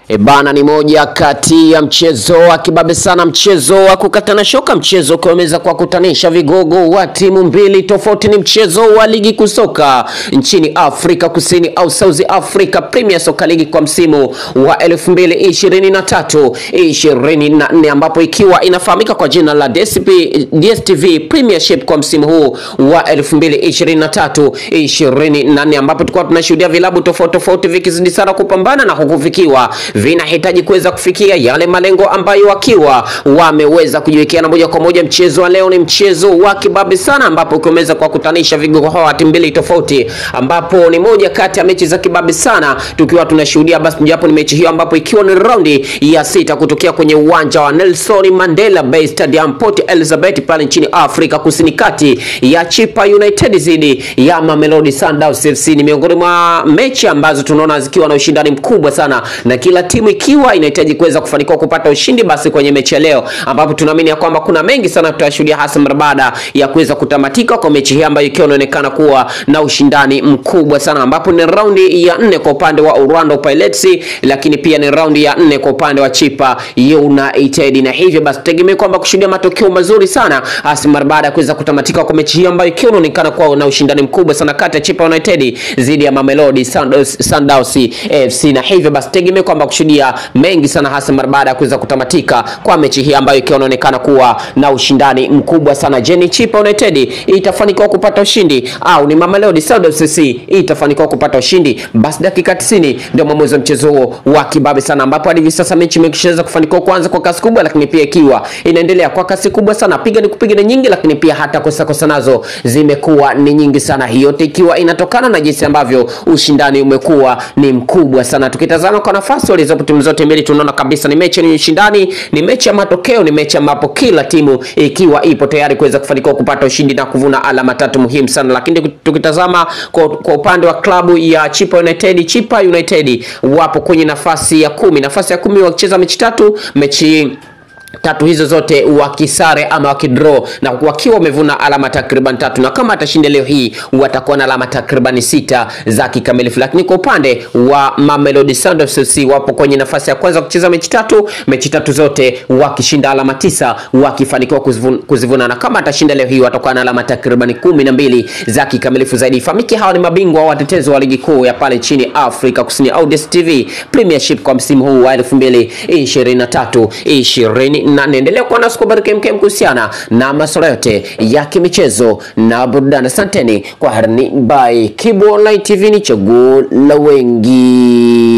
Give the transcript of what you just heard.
E bana, ni moja kati ya mchezo wa kibabe sana, mchezo wa kukatana shoka, mchezo ukiweza kuwakutanisha vigogo wa timu mbili tofauti. Ni mchezo wa ligi kuu soka nchini Afrika Kusini au South Africa Premier Soccer League kwa msimu wa 2023 24, ambapo ikiwa inafahamika kwa jina la DSP, DStv Premiership kwa msimu huu wa 2023 24, ambapo tulikuwa tunashuhudia vilabu tofauti tofauti vikizidi sana kupambana na huku vikiwa vinahitaji kuweza kufikia yale malengo ambayo wakiwa wameweza kujiwekeana moja kwa moja. Mchezo wa leo ni mchezo wa kibabe sana, ambapo ukiweza kuwakutanisha vigogo hawa timu mbili tofauti, ambapo ni moja kati ya mechi za kibabe sana tukiwa tunashuhudia. Basi japo ni mechi hiyo, ambapo ikiwa ni raundi ya sita kutokea kwenye uwanja wa Nelson Mandela Bay Stadium Port Elizabeth pale nchini Afrika Kusini, kati ya Chippa United dhidi ya Mamelodi Sundowns FC. Ni miongoni mwa mechi ambazo tunaona zikiwa na ushindani mkubwa sana na kila timu ikiwa inahitaji kuweza kufanikiwa kupata ushindi basi kwenye mechi ya leo, ambapo tunaamini ya kwamba kuna mengi sana tutashuhudia, hasa mara baada ya kuweza kutamatika kwa mechi hii ambayo ikiwa inaonekana kuwa na ushindani mkubwa sana, ambapo ni raundi ya nne kwa upande wa Orlando Pirates, lakini pia ni raundi ya nne kwa upande wa Chippa United, na hivyo basi tutegemee kwamba kushuhudia matokeo mazuri sana, hasa mara baada ya kuweza kutamatika kwa mechi hii ambayo ikiwa inaonekana kuwa na ushindani mkubwa sana kati ya Chippa United dhidi ya Mamelodi Sundowns FC, na hivyo basi tegemee kwamba kushuhudia mengi sana hasa mara baada ya kuweza kutamatika kwa mechi hii ambayo ikiwa inaonekana kuwa na ushindani mkubwa sana. Je, ni Chippa United itafanikiwa kupata ushindi au ni Mamelodi Sundowns FC itafanikiwa kupata ushindi? Basi dakika 90 ndio mwamuzi wa mchezo huo wa kibabe sana, ambapo hadi hivi sasa mechi imeshaweza kufanikiwa kuanza kwa kasi kubwa, lakini pia ikiwa inaendelea kwa kasi kubwa sana, piga ni kupiga ni nyingi, lakini pia hata kosa kosa nazo zimekuwa ni nyingi sana, hiyo yote ikiwa inatokana na jinsi ambavyo ushindani umekuwa ni mkubwa sana. Tukitazama kwa nafasi walizopo timu zote mbili tunaona kabisa ni mechi yenye ushindani, ni mechi ya matokeo, ni mechi ambapo kila timu ikiwa ipo tayari kuweza kufanikiwa kupata ushindi na kuvuna alama tatu muhimu sana. Lakini tukitazama kwa, kwa upande wa klabu ya Chippa United, Chippa United wapo kwenye nafasi ya kumi, nafasi ya kumi wakicheza mechi tatu, mechi tatu hizo zote wakisare ama wakidraw na wakiwa wamevuna alama takriban tatu, na kama atashinda leo hii watakuwa na alama takriban sita za kikamilifu. Lakini kwa upande wa Mamelodi Sundowns FC wapo kwenye nafasi ya kwanza kucheza mechi tatu, mechi tatu zote wakishinda alama tisa, wakifanikiwa kuzivuna, kuzivuna na kama atashinda leo hii watakuwa na alama takriban kumi na mbili za kikamilifu zaidi. Famiki hawa ni mabingwa watetezi wa ligi kuu ya pale nchini Afrika Kusini au DStv Premiership kwa msimu huu wa 2023 20 na naendelea kuwa nasi kubariki MKM kuhusiana na masuala yote ya kimichezo na burudani. Asanteni kwa harani by Kibu Online TV, ni chaguo la wengi.